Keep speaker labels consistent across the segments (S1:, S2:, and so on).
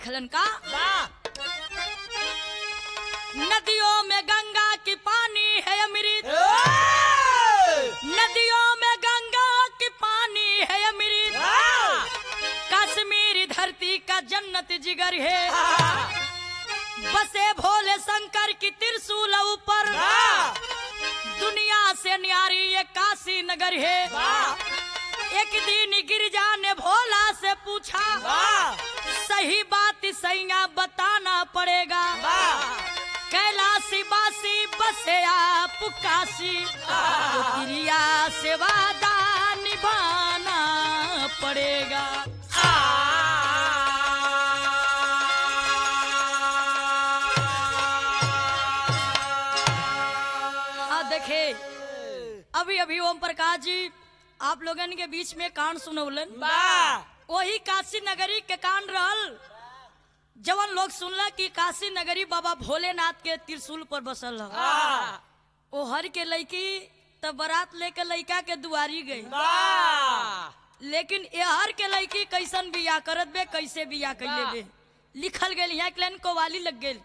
S1: लिखलन का नदियों में गंगा की पानी है अमृत नदियों में गंगा की पानी है अमृत कश्मीरी धरती का जन्नत जिगर है बसे भोले शंकर की त्रिशूल ऊपर दुनिया से न्यारी ये काशी नगर है एक दिन गिरजा ने भोला से पूछा सही बात सैया बताना पड़ेगा कैलाशी बासी बसे आप काशी तो क्रिया से वादा निभाना पड़ेगा हाँ देखे अभी अभी ओम प्रकाश जी आप लोगन के बीच में कांड सुनौलन वही काशी नगरी के कांड रहल जवन लोग सुनला कि काशी नगरी बाबा भोलेनाथ के त्रिशूल पर बसल ह ओ हर के लड़की तब बारात लेके लड़का के दुआरी गई लेकिन एहर के लड़की कैसन बिया करत बे कैसे बिया कैले बे लिखल गेल यहाँ के लाइन कोवाली लग गेल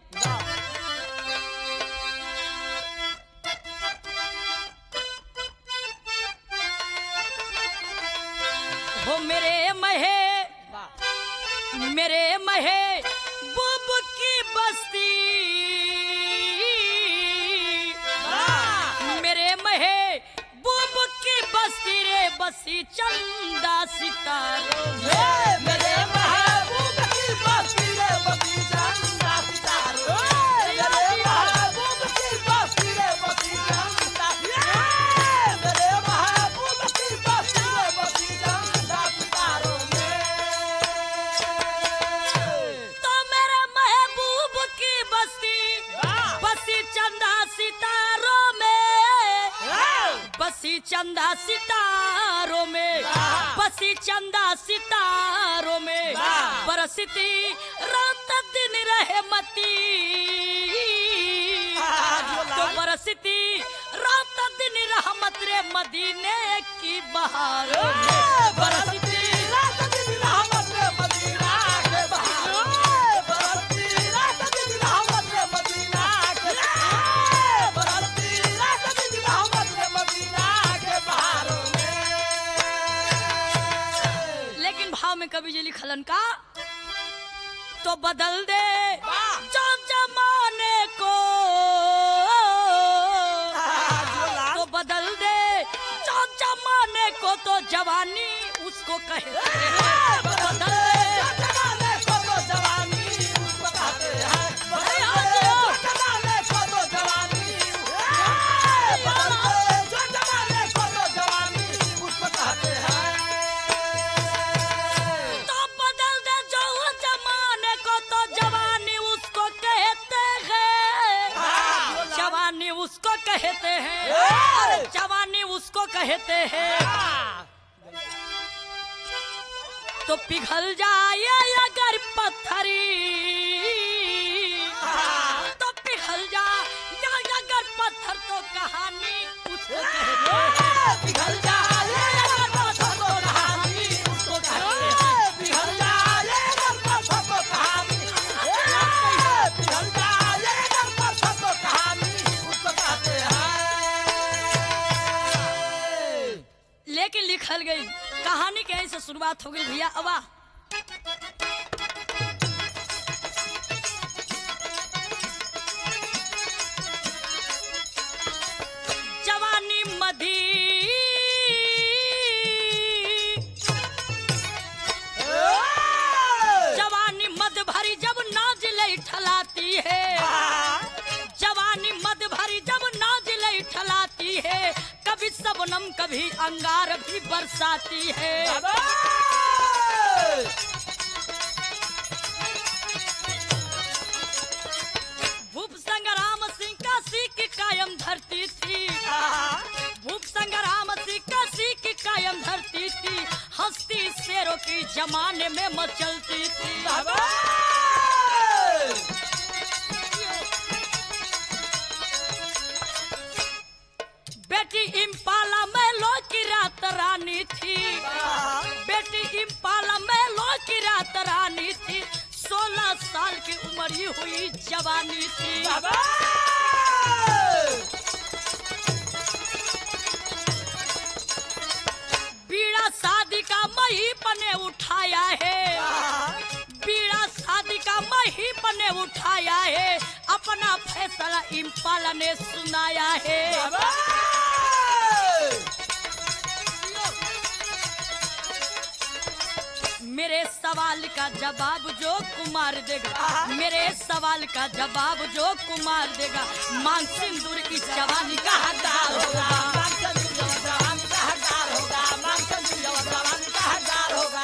S1: हो मेरे महे मेरे महे बुब की बस्ती मेरे महे बुब की बस्ती रे बसी चंदा सितारों में।
S2: मेरे महबूब की बस्ती रे बसी चंदा सितारो मेरे महबूब की बस्ती रे बसी चंदा मेरे महबूब की बस्ती रे बसी चंदा सितारो
S1: तो मेरे महबूब की बस्ती बसी चंदा सितारों में बसी चंदा सितारों में बसी चंदा सितारों में
S2: वाह।
S1: बरसती रात दिन रहे मती तो बरसती रात दिन रहमत रे मदीने की बहारों में बरसती
S2: रात दिन रहमत रे मदीना के बहारों बरसती रात दिन रहमत रे मदीना के बरसती रात दिन रहमत रे मदीना के बहारों में
S1: लेकिन भाव में कभी जी लिखलन का तो बदल दे
S2: वाह।
S1: जो जमाने को तो बदल दे जो जमाने को तो जवानी उसको कहे बदल दे
S2: जमाने को तो जवानी उसको कहते हैं बदल दे जो जमाने को तो जवानी बदल दे जो जमाने को तो जवानी उसको कहते हैं
S1: तो बदल दे जो जमाने को तो जवानी उसको कहते हैं जवानी उसको कहते हैं अरे जवानी उसको कहते हैं तो पिघल जाए अगर पत्थरी तो पिघल जाए अगर पत्थर तो कहानी उसको कहते हैं
S2: पिघल जाए अगर पत्थर तो कहानी उसको कहते हैं पिघल जाए अगर पत्थर तो कहानी पिघल जाए अगर पत्थर तो कहानी उसको कहते हैं
S1: लेकिन लिखल गई कहानी के ऐसे शुरुआत हो गई भैया अबा जवानी मधी जवानी मद भरी जब नाज ले ठलाती है जवानी मद भरी जब नाज ले ठलाती है कभी सबनम कभी अंगार भी बरसाती है भूप संग्राम सिंह का सीख कायम धरती थी भूप संग्राम सिंह का सीख कायम धरती थी हस्ती शेरों की जमाने में मचलती थी बेटी इम्पाला में लो की रात रानी थी बेटी इम्पाला में लो की रात रानी थी सोलह सोलह साल की उम्र ही हुई जवानी थी
S2: बाबा
S1: बीड़ा शादी का मही पने उठाया है बीड़ा शादी का मही पने उठाया है अपना फैसला इम्पाला ने सुनाया है
S2: बाबा
S1: मेरे सवाल का जवाब जो कुमार देगा मेरे सवाल का जवाब जो कुमार देगा मान सिंदूर इस जवानी का हकदार होगा
S2: मानसन जवान का हकदार होगा मानसन जवान का हकदार होगा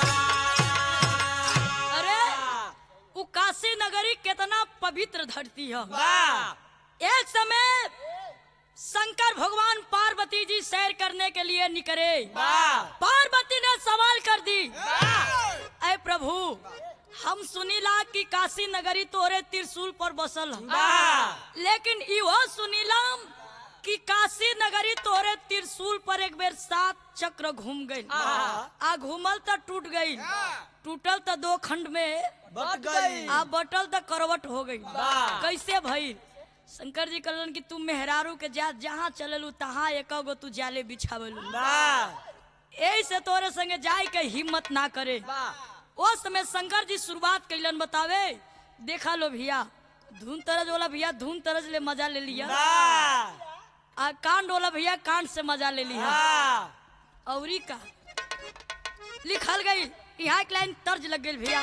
S1: अरे वो काशी नगरी कितना पवित्र धरती है
S2: वाह
S1: एक समय शंकर भगवान पार्वती जी सैर करने के लिए निकले
S2: वाह
S1: पार्वती ने सवाल कर दी
S2: वाह
S1: अय प्रभु हम सुनीला कि काशी नगरी तोरे त्रिशूल पर बसल है
S2: वाह
S1: लेकिन इहो सुनीलाम कि काशी नगरी तोरे त्रिशूल पर एक बेर सात चक्र घूम गई
S2: आहा।
S1: आ घूमल त टूट गई टूटल त दो खंड में
S2: बट गई
S1: आ बटल त करवट हो गई
S2: वाह।
S1: कैसे भई शंकर जी कहलन कि तू मेहरारू के जा जहाँ चललू तहाँ एक गो तू जाले बिछावलू
S2: वाह
S1: यही से तोरे संगे जाए के हिम्मत ना करे
S2: वाह
S1: उस समय शंकर जी शुरुआत कैलन बतावे देखा लो भैया धुन तरज वाला भैया धुन तरज ले मजा ले लिया
S2: वाह
S1: आ कांड वाला भैया कांड से मजा ले लिया
S2: वाह
S1: औरी का लिखल गई यहाँ एक लाइन तर्ज लग गई भैया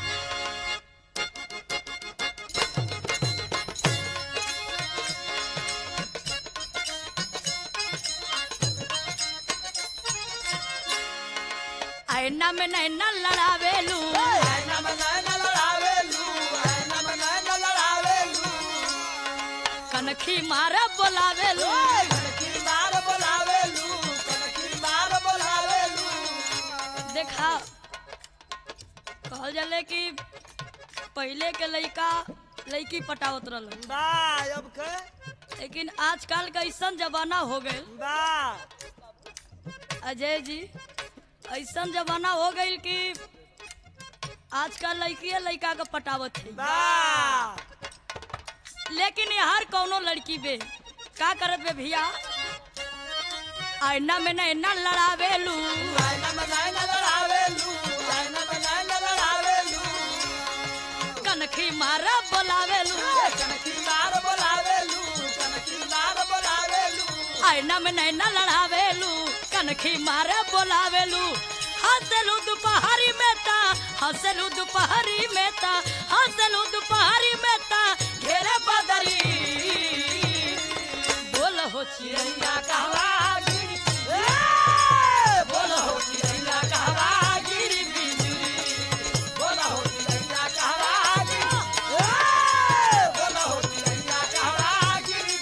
S1: ऐना में नैना लड़ावेलू
S2: ऐना में नैना लड़ावेलू, ऐना में नैना लड़ावेलू।
S1: कनखी मार बोलावेलू
S2: ओए, कनखी मार बोलावेलू, कनखी मार बोलावेलू।
S1: देखा कहल जले कि पहले के लइका लड़की पटावत रहल
S2: वाह, अब के?
S1: लेकिन आजकल का ऐसन जमाना हो गए
S2: वाह,
S1: अजय जी ऐसन जमाना हो गई कि आजकल लड़की लड़का का पटावत है
S2: वाह,
S1: लेकिन ये हर कौनो लड़की बे का करत बे भैया आईना में नैना लड़ावेलू
S2: ऐना में नैना लड़ावेलू, ऐना में नैना लड़ावेलू।
S1: कनखी मारा बोलावेलू
S2: ओए, कनखी मार बोलावेलू, कनखी मार बोलावेलू।
S1: आईना में नैना लड़ावेलू कनखी मारे बोलावेलू हंसलू दोपहरी में ता हंसलू दोपहरी में ता हंसलू दोपहरी में ता घेरे बदरी बोल हो चिड़ैया
S2: चिड़ैया कहवा गिरी, ए, बोलो हो चिड़ैया कहवा गिरी बिजुरी। बोलो हो चिड़ैया कहवा गिरी, ए, बोलो हो चिड़ैया कहवा गिरी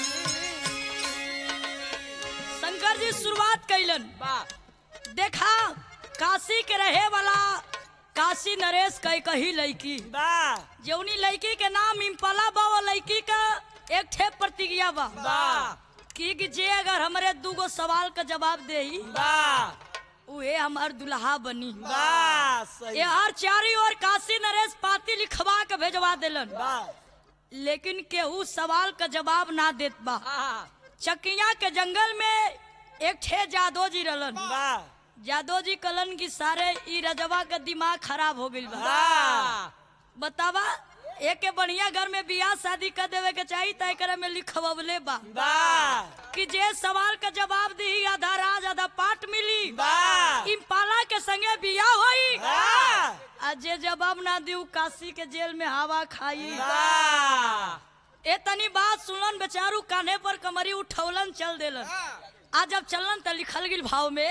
S2: बिजुरी।
S1: शंकर जी शुरुआत कैलन
S2: वाह,
S1: देखा काशी के रहे वाला काशी नरेश कई कही लड़की
S2: वाह,
S1: जौनी लड़की के नाम इम्पला बा वो लड़की का एक ठे प्रतिज्ञा बा
S2: वाह,
S1: कि कि जे अगर हमरे दूगो सवाल का जवाब देही
S2: वाह,
S1: उहे हमार दुल्हा बनी
S2: वाह, सही।
S1: ये हर चारी ओर काशी नरेश पाती लिखवा के भेजवा देलन
S2: वाह,
S1: लेकिन केहू सवाल का जवाब ना देत बा
S2: आहा,
S1: चकिया के जंगल में एक ठे जादो जी रहलन
S2: वाह,
S1: जादो जी कलन की सारे ई रजवा का दिमाग खराब हो गइल बा
S2: वाह,
S1: बतावा एक के बढ़िया घर में बियाह शादी कर देवे के चाहिए तय करे में लिखवले बा
S2: वाह,
S1: कि जे सवाल का जवाब दी आधा राज आधा पाठ मिली
S2: वाह,
S1: इम्पाला के संगे बियाह होई
S2: वाह,
S1: आ जे जवाब ना दी उ काशी के जेल में हवा खाई
S2: वाह,
S1: ए तनी बात सुनलन बेचारू कान्हे पर कमरी उठौलन चल देलन आ जब चलन त लिखल गिल भाव में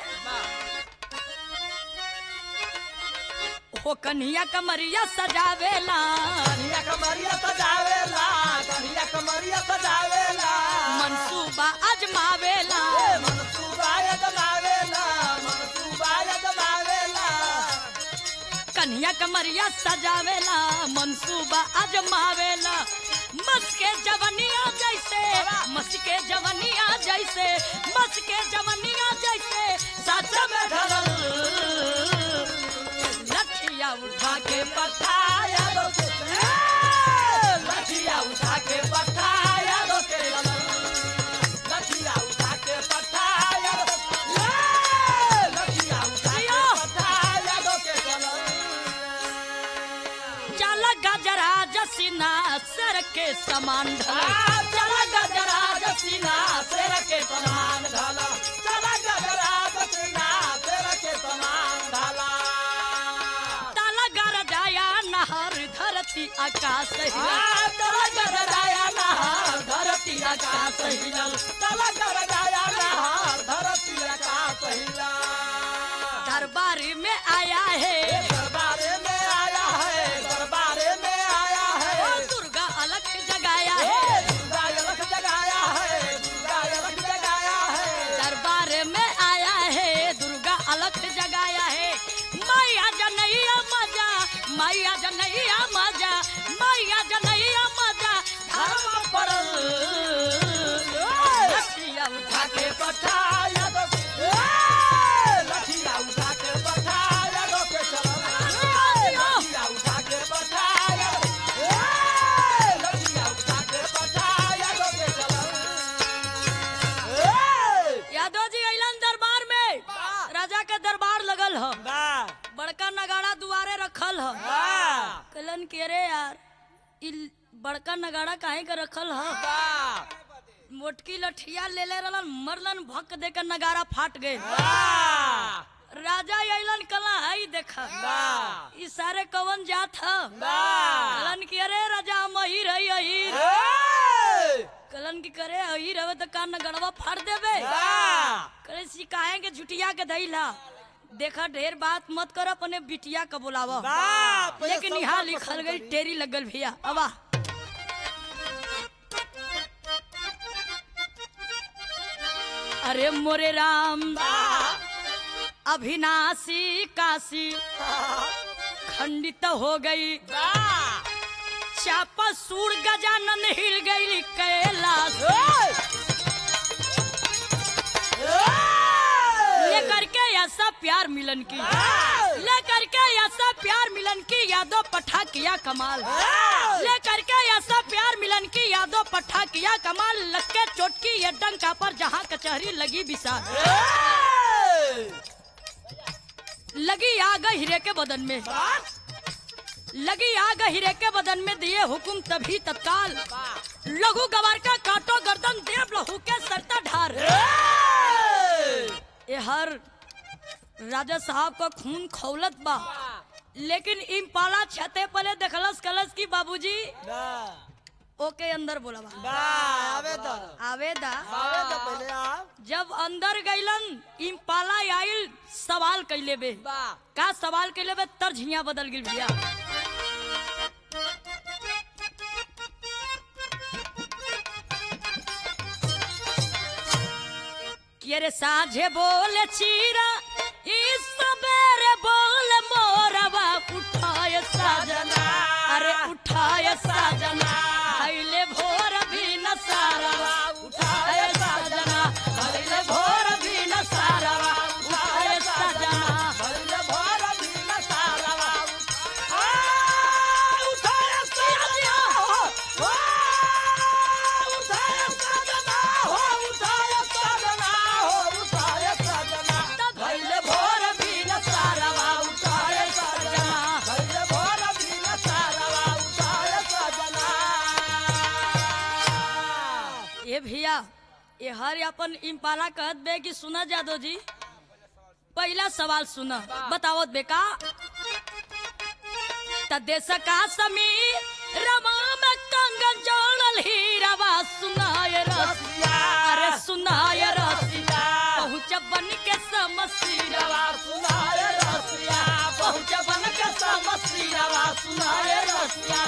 S1: हो कन्हिया कमरिया सजावेला
S2: कन्हैया कमरिया सजावेला कन्हैया कमरिया सजावेला
S1: मनसूबा अजमावेला
S2: ए, मनसूबाय जमावेला मनसूबाय जमावेला
S1: कन्हिया कमरिया सजावेला मनसूबा अजमावेला मस के जवनिया जैसे मस के जवनिया जैसे मस के जवनिया जैसे सच में ढलल लठिया उठा के
S2: के पट्टा यादव के लठिया उठा के पट्टा यादव के लठिया उठा के पट्टा यादव लठिया उठा के पट्टा यादव के
S1: चल गजरा जसीना सर के समान ढला
S2: चला गजरा जसीना तेरा के समान ढाला चला गजरा जसीना तेरा के समान ढाला
S1: ताला गर जाया नहर धरती आकाश हिला
S2: तला गजराया नहार धरती आकाश हिलल तला गजराया नहार धरती आकाश हिलल
S1: दरबार में आया है
S2: दरबारे में आया है दरबारे में आया
S1: ओ
S2: है
S1: दुर्गा अलग जगाया
S2: हे
S1: है
S2: दुर्गा यलक जगाया है दुर्गा यलक जगाया है
S1: दरबार में आया है दुर्गा अलग जगाया है मैया जनैया मजा मैया जनैया मजा मैया जनैया मजा धर्म पड़ल लठिया उठा
S2: के पठा यादव लठिया उठा के पठा यादव के चलो लठिया उठा के पठा यादव लठिया उठा के पठा यादव के चलो
S1: यादव जी अइलन दरबार में
S2: वाह।
S1: राजा के दरबार लगल ह
S2: वाह
S1: बड़का नगाड़ा दुआरे रखल ह
S2: वाह
S1: कहलन के रे यार इ बड़का नगाड़ा काहे के रखल ह
S2: वाह
S1: मोटकी लठिया ले ले रहलन मरलन भक दे के नगाड़ा फाट गए
S2: वाह
S1: राजा अइलन कला हई देख
S2: वाह
S1: इ सारे कवन जात ह
S2: वाह
S1: कहलन कि अरे राजा मही रही अहीर
S2: ए!
S1: कहलन कि करे अहीर हवे तो कान नगड़वा फाड़ देबे
S2: वाह
S1: करे सिकाहे के झुटिया के धैला देखा ढेर बात मत कर अपने बिटिया का बुलावा
S2: वाह पहले
S1: लेकिन
S2: सब
S1: यहाँ
S2: बात
S1: लिखल
S2: पसंद
S1: गई
S2: करी।
S1: टेरी लगल भैया अबा अरे मोरे राम
S2: वाह
S1: अभिनाशी काशी खंडित हो गई
S2: वाह
S1: चापा सूर गजानन हिल गई कैलाश लेकर के ऐसा प्यार मिलन की लेकर के ऐसा प्यार मिलन की यादव पठा किया कमाल लेकर के ऐसा प्यार मिलन की यादव पठा किया कमाल लग के चोटकी ये डंका पर जहाँ कचहरी लगी विशाल लगी आग हीरे के बदन में लगी आग हीरे के बदन में दिए हुकुम तभी तत्काल लघु गवार का काटो गर्दन देव लहू के सरता ढार ये हर राजा साहब का खून खौलत बा लेकिन इम्पाला छते पले देखलस कलस की बाबूजी ओके अंदर बोला बा आवेदा जब अंदर गइलन इम्पाला आइल सवाल कैले बे का सवाल कैले बे तर्ज हियां बदल गिल भैया कि अरे साझे बोले चीरा इस सबेरे बोल मोरवा उठाए साजना अरे उठाए साजना भैले भोर भी न सारवा उठाए साजना भैले भोर भी न सारवा उठाए साजना भैले भोर भी न सारवा उठाए साजना ये भैया ये हर अपन इम्पाला कहत बे कि सुना जादो जी पहला सवाल सुना बताओ बेका त देश का समीर रमा में कंगन जोड़ल हीरावा सुनाए रसिया अरे सुनाए रसिया पहुँच बन के समसीरवा सुनाए रसिया पहुँच बन के समसीरवा सुनाए रसिया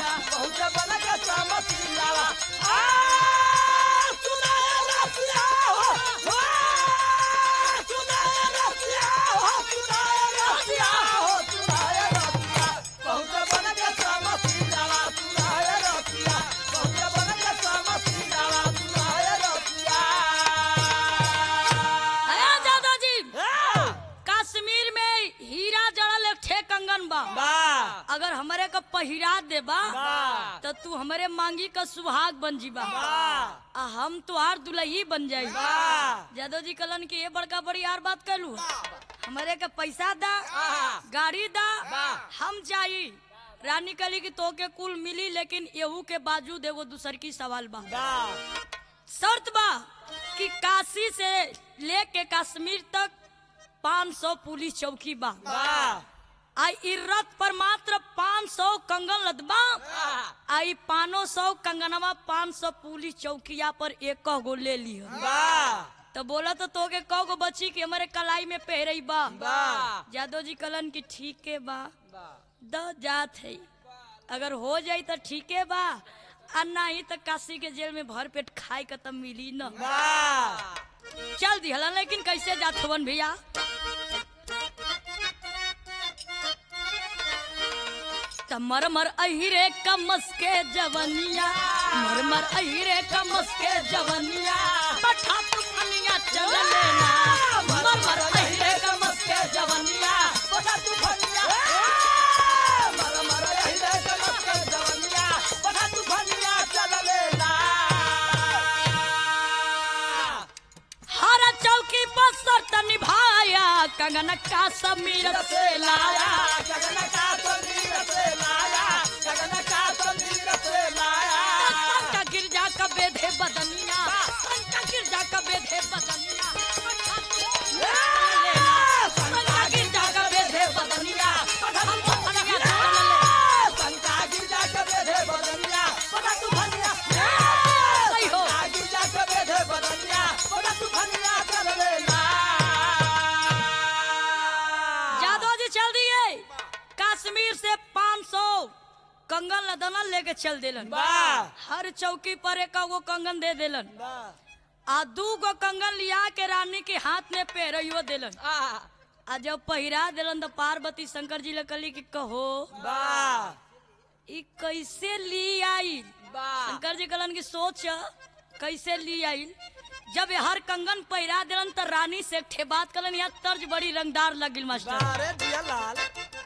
S1: तू हमरे मांगी का सुहाग बन जीबा
S2: वाह
S1: आ हम तुहार दुल्ही बन जाई
S2: वाह
S1: जादव जी कलन की ये बड़का बड़ी यार बात कहलू हमारे के पैसा दा
S2: आहा।
S1: गाड़ी दा
S2: वाह।
S1: हम जाई रानी कली की तो के कुल मिली लेकिन एहू के बावजूद एगो दूसर की सवाल बा
S2: वाह
S1: शर्त बा कि काशी से लेके कश्मीर तक 500 पुलिस चौकी बा
S2: वाह
S1: आ इ रथ पर मात्र 500 कंगन लदबा
S2: वाह
S1: आई पानो सौ कंगनवा पाँच सौ पुलिस चौकिया पर एक गो ले लियो
S2: वाह
S1: तो बोला तो तोके कौ गो बची कि हमारे कलाई में पहरई बा
S2: वाह
S1: जादव जी कलन की ठीक है बा
S2: वाह
S1: द जात है अगर हो जाई तो ठीक है बा आ नहीं तो काशी के जेल में भर पेट खाए के तब मिली न
S2: वाह
S1: चल दिहला लेकिन कैसे जात हवन भैया त मर मर अहिरे कमस के जवनिया मर मर अहिरे कमस के जवनिया पठा तू फनिया चल लेना मर मर अहिरे कमस के जवनिया
S2: बता तू भनिया मर मर यही रे कमर के जवनिया बता तू भनिया चल लेना
S1: हर चौकी पर शर्त निभाया कंगन का समीर से लाया
S2: गगन का तंदीर से लाया गगन का तंदीर से लाया
S1: संका गिरजा का बेधे बदनिया संका गिरजा का बेधे बदनिया संका गिरजा का बेधे बदनिया हम तो फनिया चल ले
S2: संता गिरजा के बेधे बदनिया बता तू भनिया
S1: सही हो।
S2: संता गिरजा के बेधे बदनिया बता तू भनिया चल लेना
S1: जादव जी चल दिए कश्मीर से 500 कंगन लदना लेके चल देलन
S2: वाह
S1: हर चौकी पर एक गो कंगन दे देलन
S2: वाह
S1: आ दू गो कंगन लिया के रानी के हाथ में पहरियो देलन
S2: आ
S1: आ जब पहिरा देलन तो पार्वती शंकर जी लकली की कहो
S2: वाह
S1: ई कैसे ली आई
S2: वाह
S1: शंकर जी कलन की सोच कैसे ली आई जब ये हर कंगन पहिरा दिलन त रानी से एक ठे बात कलन यहाँ तर्ज बड़ी रंगदार लगिल मास्टर
S2: अरे दिया लाल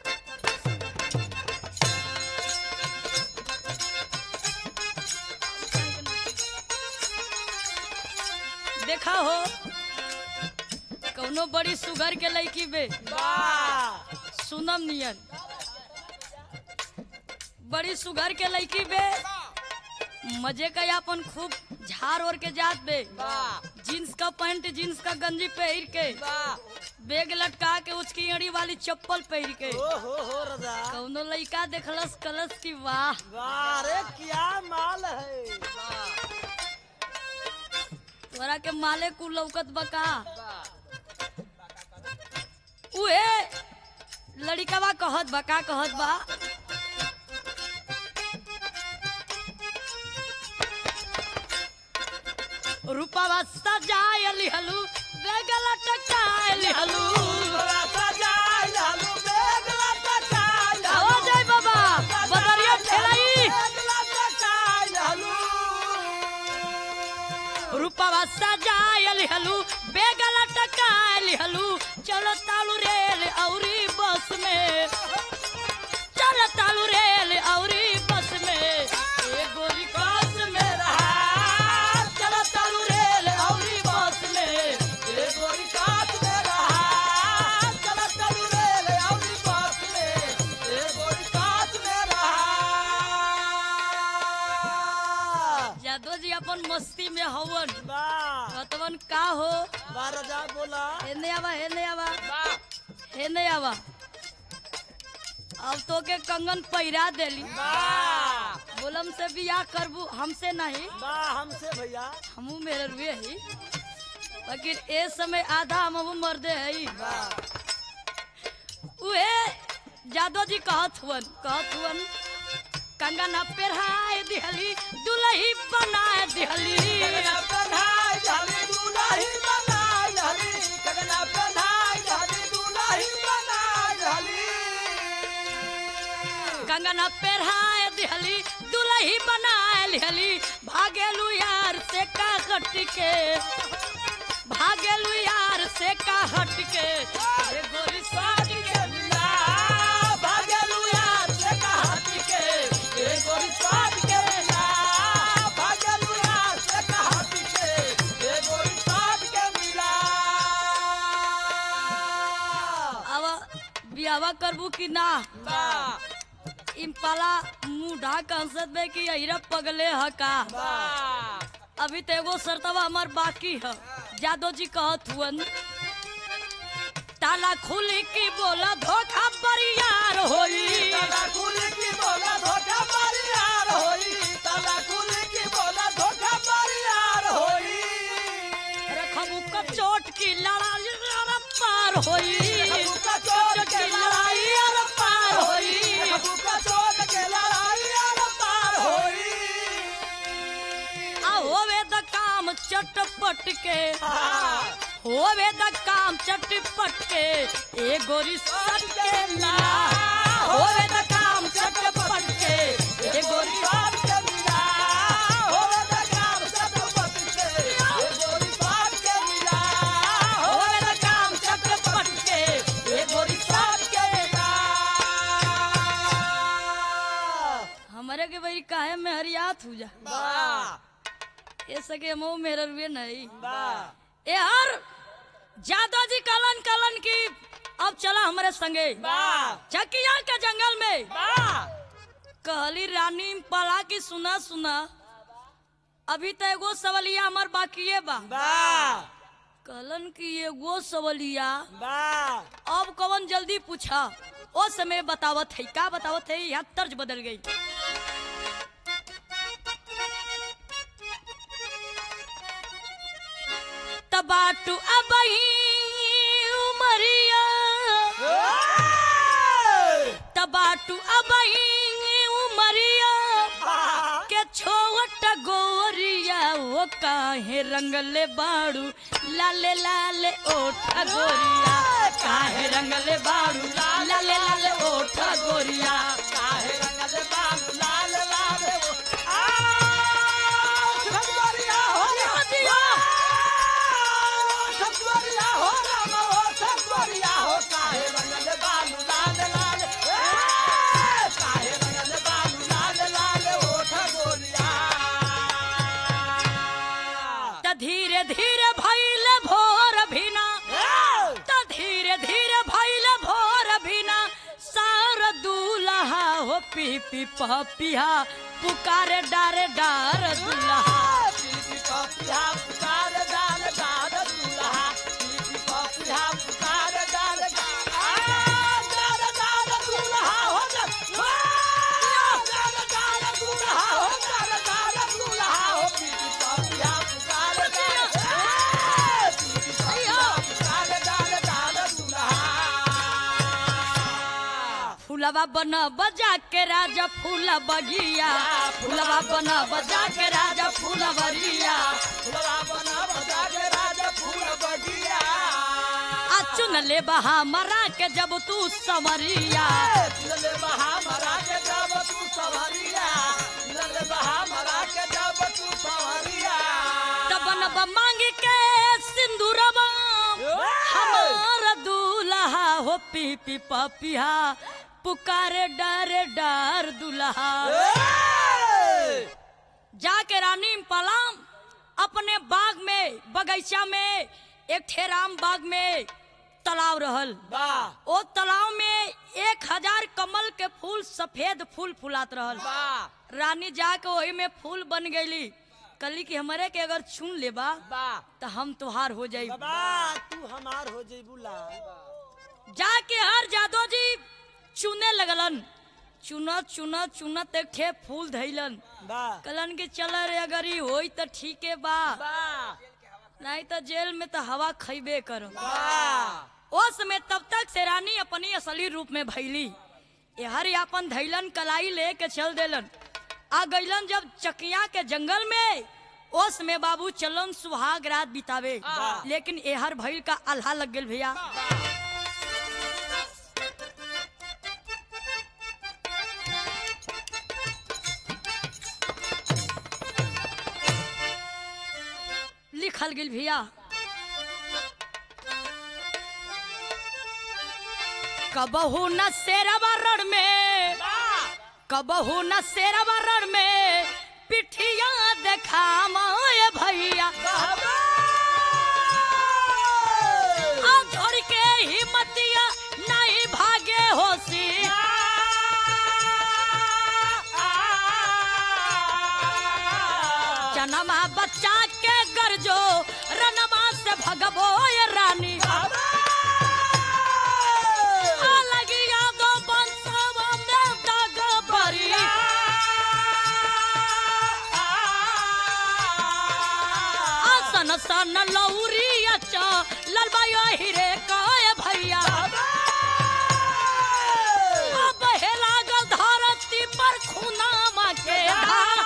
S1: देखा हो कौनो बड़ी सुगर के लड़की बे
S2: वाह
S1: सुनम नियन बड़ी सुगर के लड़की बे मजे का अपन खूब झाड़ ओढ़ के जात बे
S2: वाह
S1: जीन्स का पैंट जीन्स का गंजी पहन के
S2: वाह
S1: बैग लटका के उसकी अड़ी वाली चप्पल पहन के
S2: ओ हो हो रजा
S1: कौनो लड़का देखलस कलस की वाह
S2: वाह रे क्या माल है वाह
S1: तोरा के माले कु लौकत बका
S2: वाह
S1: उहे लड़िकवा कहत बा का कहत बा रूपवा सजाय लिहलू बेगल टकाय लिहलू
S2: बड़ा सजाय लालू बेगला सजाय
S1: हो जाय बाबा बदरिया ठेलाई
S2: बेगला सजाय लालू
S1: रूपवा सजाय लिहलू बेगल टकाय लिहलू चलो तालू रेल औरी बस में चलो तालू रेल औरी बस में ए गोरी कास में रहा चलो तालू रेल औरी बस में
S2: ए गोरी काट में रहा चला चलू रे ले औरी बात में ए गोरी काट में रहा
S1: यादव जी अपन मस्ती में हवन
S2: वाह
S1: कतवन का हो
S2: वाह रजा बोला
S1: हेने आवा हेने आवा
S2: वाह
S1: हेने आवा अब तो के कंगन पहिरा देली
S2: वाह
S1: बोलम से बियाह करबू हमसे नहीं
S2: वाह हमसे भैया
S1: हमू मेरे रुए ही लेकिन ए समय आधा हम मर्दे है
S2: वाह
S1: उहे जादव जी कहत हुवन कहत हुवन कंगना पेरहाय दिहली दुलही बनाए दिहली
S2: कगना पहनाई झाली दुलाही बनाई झाली कगना पहनाई झाली दुलाही बनाई झाली
S1: कंगना पेरहाय दिहली दुलही बनाए लिहली भागेलू यार से का हट के भागेलू यार से का हट के ए गोरी साट के
S2: मिला भागलू यार से कहा के ए गोरी साथ के
S1: बियावा करबू कि ना
S2: बा
S1: इम्पाला मुंह ढाक हंसत बे कि अहिरा पगले ह का
S2: बा
S1: अभी तो एगो शर्तवा हमार बाकी है जादव जी कहत हुअन ताला खुली की बोला धोखा बरियार होई
S2: ताला खुली की बोला धोखा मारी यार होई ताला खुली की बोला धोखा मारी यार होई
S1: रखबू का चोट की लड़ाई अरे पार होई
S2: अबू का चोट के लड़ाई यार पार होई अबू का चोट के लड़ाई यार पार होई
S1: आ होवे द काम चटपट के
S2: हाँ।
S1: होवे द काम चटपट के ए गोरी सट के मिला होवे द काम चटपट के ए गोरी
S2: बात के मिला होवे द काम चटपट के ये गोरी बात के मिला
S1: होवे द काम चटपट के ए गोरी
S2: बात के मिला
S1: हमारे के भाई काहे में हरियात हो जा
S2: बा
S1: ये सके मुंह मेरे रुए नहीं
S2: बा
S1: ए हर जादा जी कलन कलन की अब चला हमारे संगे
S2: बा
S1: चकिया के जंगल में
S2: बा
S1: कहली रानी पला की सुना सुना अभी तो एगो सवलिया हमार बाकिए बा
S2: बा
S1: कहलन की एगो सवलिया
S2: बा
S1: अब कवन जल्दी पूछा ओ समय बतावत है का बतावत है यहाँ तर्ज बदल गई तबाटू अब उमरिया तबाटू अब उमरिया के छोट गोरिया वो काहे रंगले बाड़ू लाले लाले ओठ गोरिया काहे रंगले बाड़ू लाले लाले ओठ गोरिया
S2: काहे रंगल बाबू लाल लाल वो आ ठकुरिया हो
S1: जिया।
S2: ठकुरिया हो राम हो ठकुरिया हो काहे रंगल बाबू लाल लाल ए, काहे रंगल बाबू लाल लाल हो ठकुरिया
S1: त धीरे धीरे भइले भोर भिना
S2: ए,
S1: त धीरे धीरे भइले भोर भिना सार दूल्हा हो पी पी पिया पुकारे डारे डार दूल्हा
S2: पीपी पपिया पुकार डाल डाल दूल्हा पीपी पपिया पुकार डाल डाल डाल डाल दूल्हा हो जा डाल डाल दूल्हा हो डाल डाल दूल्हा हो पीपी पपिया पुकार डाल पीपी पपिया पुकार डाल डाल दूल्हा
S1: फूलवा बन बजा के राजा फूला बगिया फूलवा बन बजा के राजा फूला बरिया
S2: फुलवा बना बजा के राजा फूल बगिया
S1: आ चुन ले बहा मरा के जब तू समरिया
S2: लले बहा मरा के जब तू सवारिया लले बहा मरा के जब तू सवारिया
S1: तबन ब मांग के सिंदूरवा हमार दूल्हा हो पी पी पपिया पुकारे डरे डर दूल्हा जाके रानी पलाम अपने बाग में बगीचा में एक ठेराम बाग में तालाब रहल
S2: बा
S1: ओ तालाब में एक हजार कमल के फूल सफेद फूल फुलात रहल
S2: बा
S1: रानी जाके वही में फूल बन गईली कली कि हमारे के अगर चुन लेबा
S2: बा
S1: तो हम तुहार हो जाई
S2: बाबा तू हमार हो जइबू ला
S1: जाके हर जादव जी चुने लगलन चुनत चुनत चुनत एक ठे फूल धैलन
S2: बा
S1: कलन के चल रे अगर ई होई तो ठीके बा
S2: बा
S1: नहीं तो जेल में तो हवा खैबे करो
S2: बा
S1: ओ समय तब तक से रानी अपनी असली रूप में भैली हर अपन धैलन कलाई लेके चल देलन आ गईलन जब चकिया के जंगल में ओस में बाबू चलन सुहाग रात बितावे
S2: वाह।
S1: लेकिन एहर भइल का अल्हा लग गेल भैया लिखल गेल भैया कबहू न शेरवा रण में कबहू न शेरवा रण में पिठिया देखा माए भैया आ धर के हिम्मतिया नहीं भागे दौरी अच्छा ललबाई हिरे काय भैया अब हे लागल धरती पर खुनामा के धार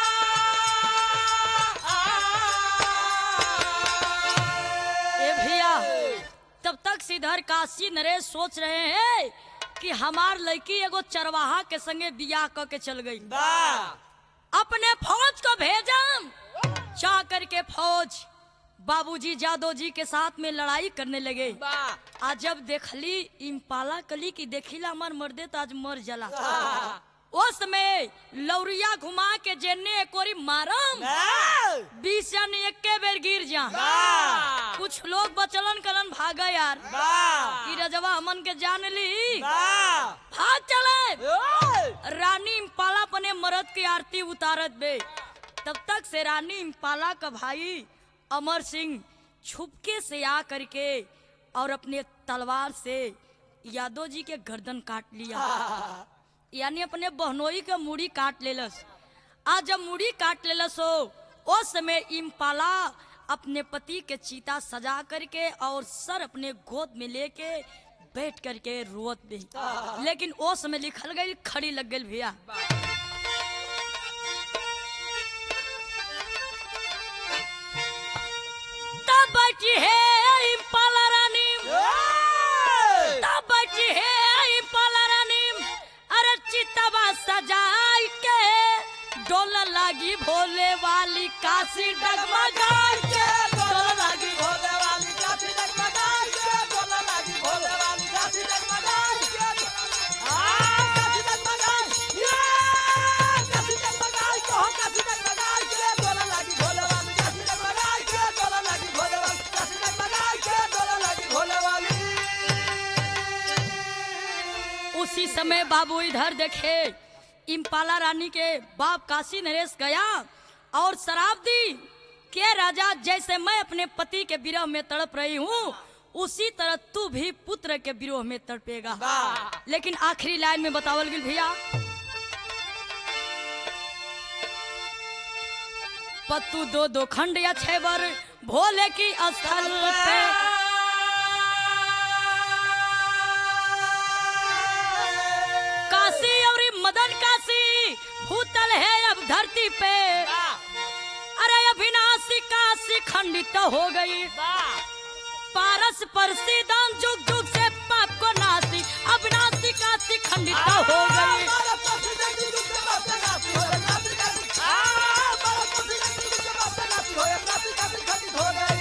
S1: ए भैया तब तक सिधर काशी नरेश सोच रहे हैं कि हमार लड़की एगो चरवाहा के संगे बियाह क के चल गई अपने फौज को भेजम चाह करके फौज बाबूजी जादव जी के साथ में लड़ाई करने लगे आज जब देखली इम्पाला कली की देखिला हमार मर्दे तो आज मर जला उस समय लौरिया घुमा के जेने एकोरी मारम बीस जन एके बेर गिर जा कुछ लोग बचलन कलन भागा यार ई रजवा हमन के जान ली भाग चले रानी इम्पाला अपने मर्द की आरती उतारत बे तब तक से रानी इम्पाला का भाई अमर सिंह छुपके से आ करके और अपने तलवार से यादव जी के गर्दन काट लिया यानी अपने बहनोई के मुड़ी काट लेलस आज जब मुड़ी काट लेलस हो उस समय इम्पाला अपने पति के चीता सजा करके और सर अपने गोद में लेके बैठ करके रोत भी लेकिन ओ समय लिखल गई खड़ी लग गई भैया तब बची है इम्पाला रानी तब बची है इम्पाला रानी अरे चितवा सजाई के डोल लागी भोले वाली काशी डगमगाई के डोल लागी उसी समय बाबू इधर देखे इम्पाला रानी के बाप काशी नरेश गया और शराब दी के राजा जैसे मैं अपने पति के विरह में तड़प रही हूँ उसी तरह तू भी पुत्र के विरोह में तड़पेगा लेकिन आखिरी लाइन में बतावल गई भैया पत्तू दो दो खंड या छह बार भोले की स्थल पे काशी और मदन काशी भूतल है अब धरती पे अरे अविनाशी काशी खंडित हो गई पारस पर सीधन जुग जुग से पाप को नासी अविनाशी काशी खंडित हो गई
S2: हो गई